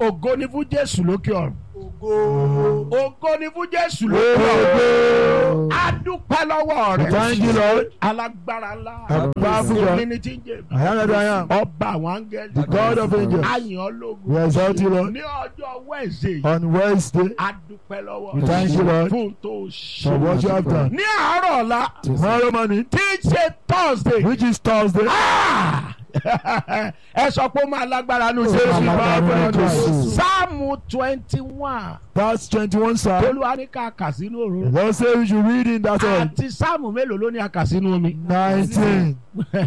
ògo ni fún jésù lókè ọ̀run Ògo. ògo ni fún jésù lókè ọ̀run Ògo. a dúpẹ́ lọ́wọ́ rẹ̀ Thank you, Lord. alágbára ńlá A powerful God. èmi ni tí ń jẹ I am that I am. ọba àwọn áńgẹ́lì The God of angels. ayàn ológun We exalt you, Lord. ní ọjọ́ wẹ́ẹ̀sì On Wednesday, a dúpẹ́ lọ́wọ́ We thank you, Lord. fún tó ṣe for what you have done. ní àárọ̀ ọ̀la Tomorrow morning, tí í ṣe thursday which is Thursday, Ah! ẹ sọ pé ó máa lágbára nù sí Ó máa lágbára nù èsì sí. sáàmù twenty one that's 21 Psalm. olúwa ní ká kà sínú The òru Lord say we should read in that one. àti sáàmù mélòó ló ní a kà sínú omi 19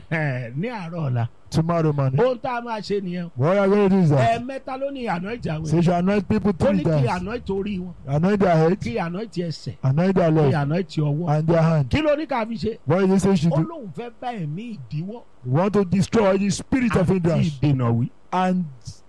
ní àárọ̀ ọ̀la tomorrow morning. ohun tá a máa ṣe nìyẹn What we are going to do is that. ẹ̀ẹ̀mẹ́ta ló ní àná ìjà So you wẹ̀ should anoint people ó three ní kí times. àná ìtorí wọn Anoint their head, kí àná ìtì ẹsẹ̀ anoint their kí leg, àná ìtì ọwọ́ and their hand. kí ló ní ká fi ṣe What did he say you should ó do? lóun fẹ́ bá ẹ̀mí ìdíwọ́ We want to destroy the spirit of àti hindrance ìdènà wí and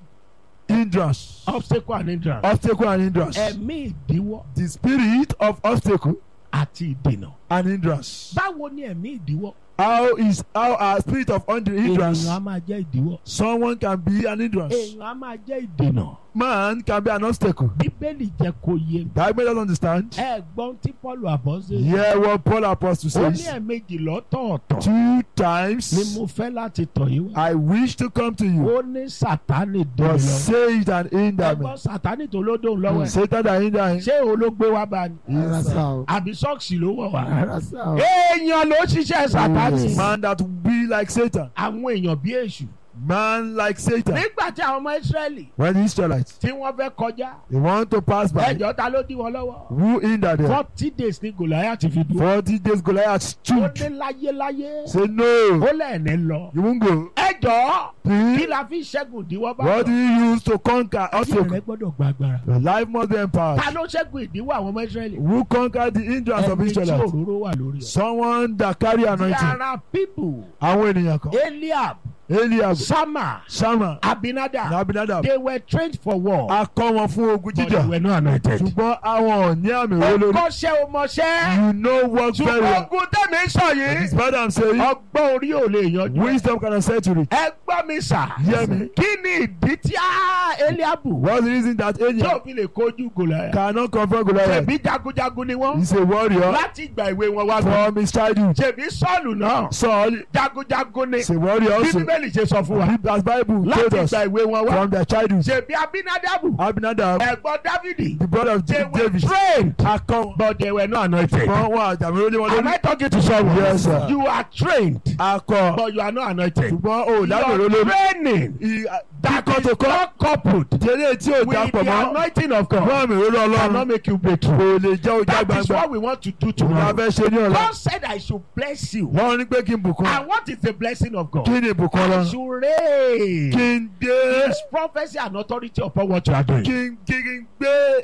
hindrance. obstacle and hindrance Obstacle and hindrance. ẹ̀mí ìdíwọ́ The spirit of obstacle àti ìdènà and hindrance. báwo ni ẹ̀mí ìdíwọ́ How is how our spirit of und- hindrance? èèyàn á máa jẹ́ ìdíwọ́ Someone can be an hindrance. èèyàn á máa jẹ́ ìdènà Man can be an obstacle. bíbélì jẹ́ kó yé mi That made us understand. ẹ gbọ́n tí paul àbọ̀sẹ̀ Hear what Paul Apostle ó ní says. ẹ̀ẹ̀mejì lọ́tọ̀ọ̀tọ̀ Two ni times mo fẹ́ láti tọ̀ yín wá I wish to come to you, ó ní sátánì dé but lọ Satan hinder me. ẹgbọ́n sátánì tó ló dóhùn lọ́wọ́ ẹ̀ Satan that hinder him. ṣé olóògbé wa bá ní Yes, sir. àbí sọ́ọ̀sì ló wọ̀ wá èèyàn ló ṣiṣẹ́ sátánì Man that will be like Satan. àwọn èèyàn bí èṣù Man like Satan. nígbà tí àwọn ọmọ ìsírẹ́lì When the Israelites tí wọ́n fẹ́ kọjá they want to pass by, ẹjọ́ ta ló dí wọn lọ́wọ́ who hinder them? forty days ní gòláyà ti fi dúró Forty days Goliath ó stood. ní láyéláyé Say no, ó lẹ́ẹ̀ni lọ you won't go. ẹjọ́ kí Please, la fi ṣẹ́gun ìdíwọ́ bá what do you use to conquer ayé rẹ obstacle? gbọ́dọ̀ gba agbára Your life must be empowered. ta ló ṣẹ́gun ìdíwọ́ àwọn ọmọ ìsírẹ́lì Who conquer the hindrance of ẹni tí Israelites? òróró wà lórí ẹ̀. Someone that carry anointing. there are people Àwọn ènìyàn kan. eliab Eliab, sama Sama, abinadab Abinadab. they were trained for war A kọ́ wọn fún ogun but they jíjà. were not anointed. Ṣùgbọ́n àwọn ò ní àmì òró lórí. ọkọ̀ṣẹ́ o mọ̀ṣẹ́ You know work very ṣùgbọ́n well. ogun tẹ̀mí sọ It's yìí bad I'm saying. ọgbọ́n orí ò lè yanjú. ẹ̀. Wisdom can accept to it. ẹ gbọ́ mi sà Hear me. kí ni ìdí tí a eliabu What's the reason that tí ò Eliab fi lè kojú gòláyà cannot confront Goliath? ṣèbí jagunjagun ni wọ́n He's a warrior láti ìgbà ìwé wọn wá gbọ́ from his childhood. ṣèbí sọ́ọ̀lù náà Saul jagunjagun ni is a warrior bí also. bíbélì ṣe sọ fún wa As Bible told láti us ìgbà ìwé wọn wá from their childhood. ṣèbí abinadabu Abinadab, ẹ̀gbọ́n dávidi the brother of they were David, trained a kọ́ wọn. but they were not anointed. Wọ́n wà àjàmí lórí wọn Am lórí. I talking to someone? Yes, sir. You are trained A kọ́ but you are not anointed. ṣùgbọ́n o lábẹ̀ Your lórí. training that Kíkọ́ tó is kọ́. not coupled Tẹ́lẹ̀ tí ò with dápọ̀ the mọ́. anointing of God Wọ́n mi lórí cannot Ọlọ́run. make you breakthrough. Kò lè jẹ́ ojà That is gbangba. what we want to do Òun la tomorrow. fẹ́ ṣe ní ọ̀la. God said I should bless you. Wọ́n ní pé kí n bùkún. And what is the blessing of God? Kí ni ìbùkún I Ọlọ́run? should raise Kí n gbé His prophecy and authority upon what you are doing. kí n kí n gbé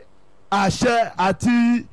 àṣẹ àti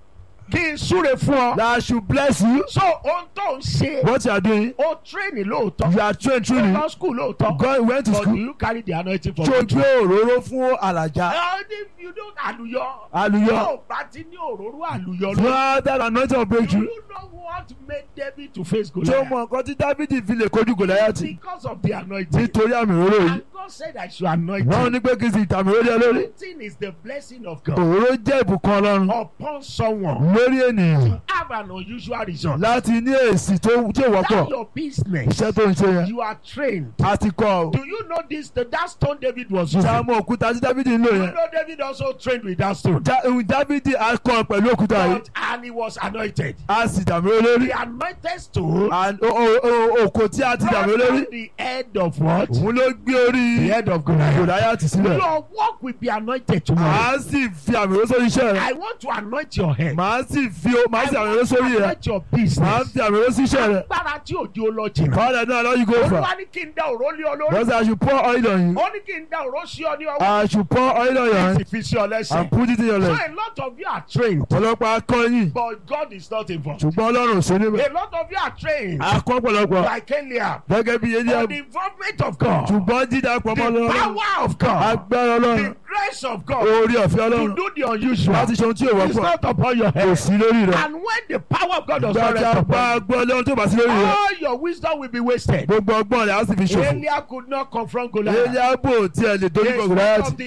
Kí n súre fún ọ. that I should bless you. So ohun tó ń ṣe, What you are doing, ó train lóòótọ́. you are trained Ó truly. lọ school lóòótọ́. God went to But do school. you carry the anointing for Tó victory? gbé òróró fún àlàjá. And if you don't àlùyọ. Àlùyọ. Tó bá ti ní òróró àlùyọ lọ. Fún that anointing of Do breakthrough. you know what made David to face Tó Goliath? mọ nǹkan tí Dávidi fi lè kojú Gòláyàtì. Because of the anointing. Nítorí àmì òróró yìí. And God said I should anoint Wọ́n you. ní pé kí n sì tàmì lórí ẹ lórí. Anointing is the blessing of God Òróró jẹ́ ìbùkún Ọlọ́run upon someone lórí ènìyàn to have an unusual result. láti ní èsì tó tí ò That's wọ́pọ̀. your business. Iṣẹ́ tó ń ṣe yẹn. You are trained. A ti kọ́ ọ. Do you know this? The, that stone David was using. Ṣé àmọ́ òkúta tí Dávidi ń lò You yẹn? know David also trained with that stone. Já- ohun Dávidi á kọ́ ọ pẹ̀lú òkúta yìí. But, and he was anointed. A sì dàmí lórí. The anointed stone And o- o- o- Òkò tí a ti brought dàmí lórí. down the head of what? Òun ló gbé orí The head of Goliath. Gòláyàtì sílẹ̀. Your work will be anointed tomorrow. Màá sì fi àmì òróró sórí iṣẹ́ rẹ̀. I want to anoint your head. Màá sì fi o- màá I sì àmì òróró want to sórí rẹ̀. anoint your Màá business. fi àmì òróró sí iṣẹ́ rẹ̀. Agbára tí òjò lọ jìnnà. Father náà lọ́yìn go for. Olúwa ní kí n dá òró lé ọ lórí. Because I should pour oil on you. Ó ní kí n dá òró sí ọ ní ọwọ́. I should pour oil on your Kí n hand sì fi sí ọ lẹ́sẹ̀. and put it in your So leg. a lot of you are trained. Ọ̀pọ̀lọpọ̀ akọ́yìn. But God is not involved. Ṣùgbọ́n Ọlọ́run ò sí níbẹ̀. A lot of you are trained. Akọ́ pọ̀lọpọ̀. Like Eliab. Gẹ́gẹ́ bí But Eliab. the involvement of God. Ṣùgbọ́n dídá pọ̀ mọ́ The Ọlọ́run. power of God. Agbára Ọlọ́run. The grace of God. Orí ọ̀fẹ́ To Ọlọ́run. do the unusual. Láti ṣe ohun tí ò It's wọ́pọ̀. not upon your Kò head. sí lórí rẹ̀. And when the power of God does not Gbàgbà rest upon bá you, gbọ́ Ọlọ́run tó bá sí lórí rẹ̀. all your wisdom will be wasted. Gbogbo ọgbọ́n rẹ̀ á sì fi ṣòfò. Eliab could not confront Goliath. Eliab ò tiẹ̀ lè dojú The kọ spirit Gòláyàtì. of the armor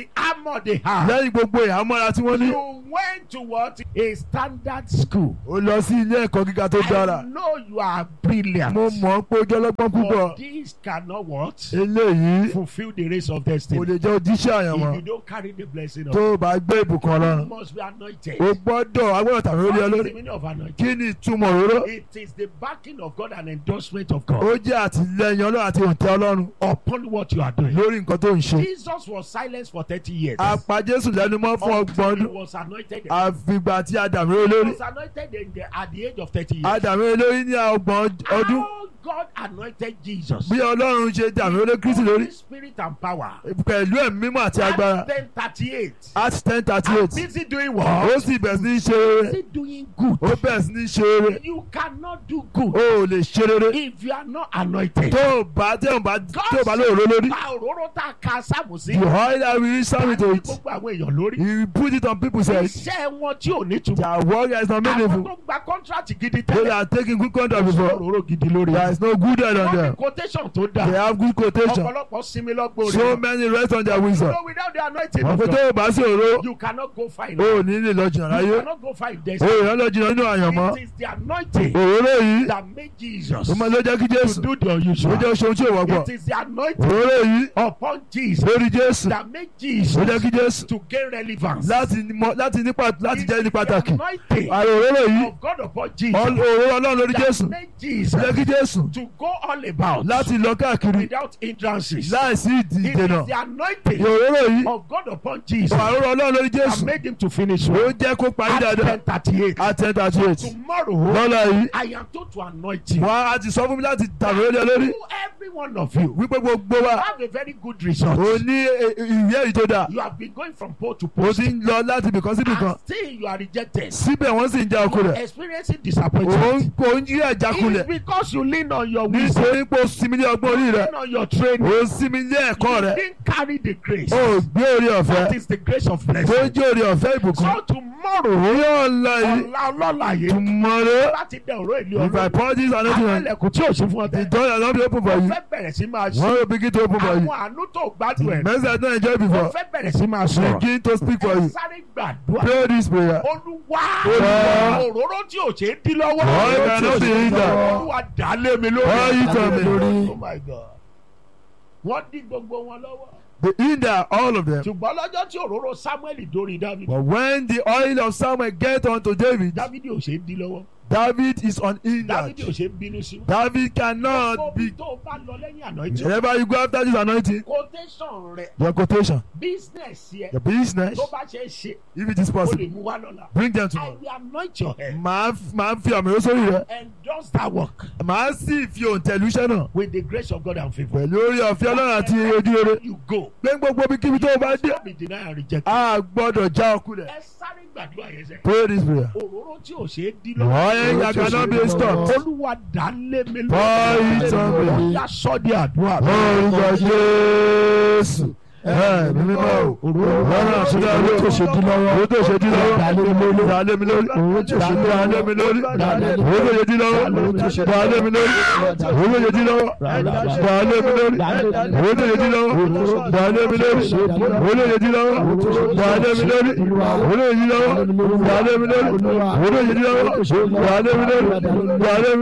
armor they have. lẹ́yìn gbogbo ìhámọ́ra tí wọ́n ní You went to what? A standard school. ó lọ sí ilé ẹ̀kọ́ gíga tó dára I know you are brilliant. mo mọ̀ ọ́ pé ojú ọlọ́gbọ́n púpọ̀ But this cannot what? eléyìí Fulfill the race of kò destiny. lè jẹ́ òjíṣẹ́ àyànmọ́ If you don't carry the blessing of tó o bá gbé ìbùkún you ọlọ́run must be anointed. o gbọ́dọ̀ agbọ́dọ̀ tàbí ó lé ọ What is lórí the meaning of anointing? kí ni ìtumọ̀ òróró It is the backing of God and endorsement of ó God jẹ́ àtìlẹ́yìn ọlọ́run àti òǹtẹ̀ ọlọ́run upon what you are doing. lórí nǹkan tó ń ṣe Jesus was silenced for 30 years. apá jésù lẹ́nu mọ́ fún ọgbọ̀n Until he ọdún was anointed. àfìgbà tí adàmí ó He lórí was anointed in the, at the age of 30 years. adàmí ó lórí ní ọgbọ̀n ọdún How God anointed Jesus. bí ọlọ́run ṣe dàmí ó lé kristi lórí Holy Spirit and power. pẹ̀lú ẹ̀mí mímọ́ àti agbára Acts 10:38. Acts ten thirty I'm eight busy doing ó what? sì bẹ̀rẹ̀ sí ní ṣe rere Busy doing good. ó bẹ̀rẹ̀ sí ní ṣe rere You cannot do good ó ò lè ṣe rere if you are not anointed. tó o bá tí o bá tí o bá lóòró lórí Pa òróró tá a ka sáàmù sí. the oil that we use serve it to Ní it gbogbo àwọn èèyàn lórí. you put it on people's head Iṣẹ́ wọn tí ò ní túmọ̀. their work is not Àwọn meaningful tó gba contract gidi they tẹ́lẹ̀. are taking good conduct before Òróró gidi lórí. there is no good head on Wọ́n ní them quotation tó they dáa. have good quotation Ọ̀pọ̀lọpọ̀ sinmi lọ́gbọ̀n so rẹ̀. many rest on their wisdom So without the anointing wọ́n of fi God, tó o bá sí òró you cannot go find. o ò ní lè lọ jìnnà láyé You cannot go find o destiny. ò yàn lọ jìnnà nínú àyànmọ́ It is the anointing òróró yìí that made Jesus ó máa ló jẹ́ kí to jésù do the ó unusual. jẹ́ oṣù tí ò wọ́pọ̀ It is the anointing òróró yìí upon Jesus lórí jésù that made ó Jesus jẹ́ kí jésù to gain relevance. láti mọ láti nípa láti jẹ́ ní pàtàkì The anointing àrò òróró yìí of God upon Jesus ọl- òróró ọlọ́run lórí jésù that made Jesus ó jẹ́ kí jésù to go all about láti lọ káàkiri without hindrances. láìsí ìdí It ìdènà is the anointing òróró yìí of God upon Jesus àrò ọlọ́run lórí that jésù made him to finish ó well. jẹ́ kó parí Acts dáadáa 10:38. àtẹ̀ntà àti ètì Tomorrow lọ́la yìí I am told to anoint you. wọ́n á ti sọ fún mi láti tàbí ó lé lórí To every one of you wípé gbogbo wa have a very good result. ò ní e- e- ìwé èyí tó dáa You have been going from pole to ó post. ti ń lọ láti ibìkan sí ibìkan And still you are rejected. síbẹ̀ wọ́n sì ń já okun You are rẹ̀ experiencing òun disappointment. kò ń jí ẹ̀jákulẹ̀ It's because you lean on your wisdom, nítorí pé o sinmi ní ọgbọ́n orí rẹ̀ lean on your training. o sinmi ní ẹ̀kọ́ You rẹ̀ didn't carry the grace. o gbé orí ọ̀fẹ́ That is the grace of tó blessing. jẹ́ orí ọ̀fẹ́ ìbùkún So tomorrow, yóò lọ yìí ọ̀la ọlọ́la yìí, tomorrow láti dẹ ọ̀rọ̀ ìlú if I ọ̀rọ̀. pour this anointing Àwọn on ẹlẹ́kùn tí ò sí fún ọ the tẹ́. door has not been open for Mo you fẹ́ bẹ̀rẹ̀ sí máa one sọ. will begin to open for you Àwọn àánú tó gbádùn ẹ̀. mercy has not enjoyed Mo before fẹ́ bẹ̀rẹ̀ sí máa sọ̀rọ̀. begin to speak for Ẹ you sáré gbàdúrà. pray this prayer Olúwa Olúwa. òróró tí ò ṣe é dín lọ́wọ́. Ọ̀rọ̀ cannot be hindered. Olúwa dà á lé mi lórí. Ọ̀rọ̀ yìí tàn mí lórí. Oh my God. Wọ́n dín gbogbo wọn lọ́wọ́. the hinder all of them Ṣùgbọ́n lọ́jọ́ tí òróró Samuel dórí David. but when the oil of Samuel get unto David David ò ṣe é dín lọ́wọ́. David is David ò unhindered ṣe é bínú sí. David cannot Gbogbo be tó o bá lọ lẹ́yìn anointing. whenever you go after this anointing Quotation rẹ̀ your quotation business yẹ your business tó bá ṣe é ṣe if it is o lè possible mú wá lọ́la. bring them I tomorrow will anoint your head. màá f- màá fi àmì rẹ sórí rẹ Endorse that work màá sì fi òǹtẹ̀lú iṣẹ́ náà with the grace of God and favour. pẹ̀lú orí ọ̀fẹ́ ọlọ́run àti ojú rere You go. pé gbogbo ibikíbi tó o bá dé Don't be denied and rejected. a gbọ́dọ̀ já ọkùnrin ẹ sáré gbàdúrà yẹn sẹ. pray this prayer òróró tí ò ṣe é dín wọ́n yẹn cannot be stopped olúwa dá lé mi Bọ́ ìtàn mi. ó yá sọ́ di àdúrà. orúkọ jésù ẹ ní mímọ́ o lọ́nà àṣírí owó tó ṣe dín lọ́wọ́ owó tó ṣe dín lọ́wọ́ dà lé mi lórí owó tó ṣe dà lé mi lórí owó tó ṣe dín lọ́wọ́ dà lé mi lórí owó tó ṣe dín lọ́wọ́ dà lé mi lórí owó tó ṣe dín lọ́wọ́ dà lé mi lórí owó tó ṣe dín lọ́wọ́ dà lé mi lórí owó tó ṣe dín lọ́wọ́ dà lé mi lórí owó tó ṣe dín lọ́wọ́ dà lé mi lórí dà lé mi lórí dà lé mi lórí dà lé mi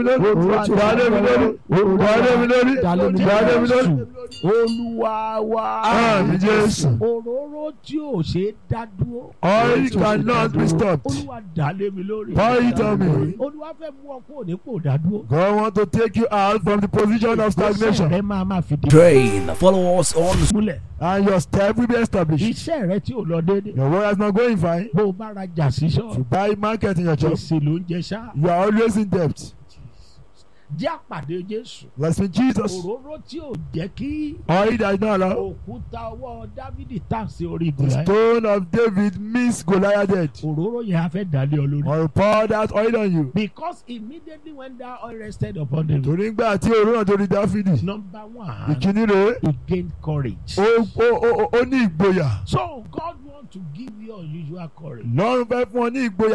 lórí dà lé mi lórí. olúwa wa. Àmín Jésù. òróró tí ò ṣe é dá dúró. Oil cannot be stopped. olúwa dá lé mi lórí. Pour it on me. olúwa fẹ́ mú ọ kúrò nípò dádúró. God want to take you out from the position of stagnation iṣẹ́ rẹ máa máa fi dé. Train. Follow us on múlẹ̀. and your step will be established. iṣẹ́ rẹ tí ò lọ déédéé. Your work is not going fine. bó o bá rajà sí You ṣọ́ọ̀bù. buy market in your job. gbèsè ló ń jẹ ṣá. You are always in debt. jẹ́ àpàdé jésù. Let's be Jesus. òróró tí ò jẹ́ kí Oil that is not allowed. òkúta ọwọ́ dávidi tà sí orí The ìgbìlẹ̀. stone of David means Goliath dead. òróró yẹn a fẹ́ dálé ọ lórí. I will pour that oil on you. because immediately when that oil rested upon him. Torí gbà tí òru náà torí Dáfídì. number one Ìkíní rèé. he gained courage. Ó ó ó ó ní ìgboyà. so God want to give you unusual courage. Lọ́run fẹ́ fún ọ ní ìgboyà.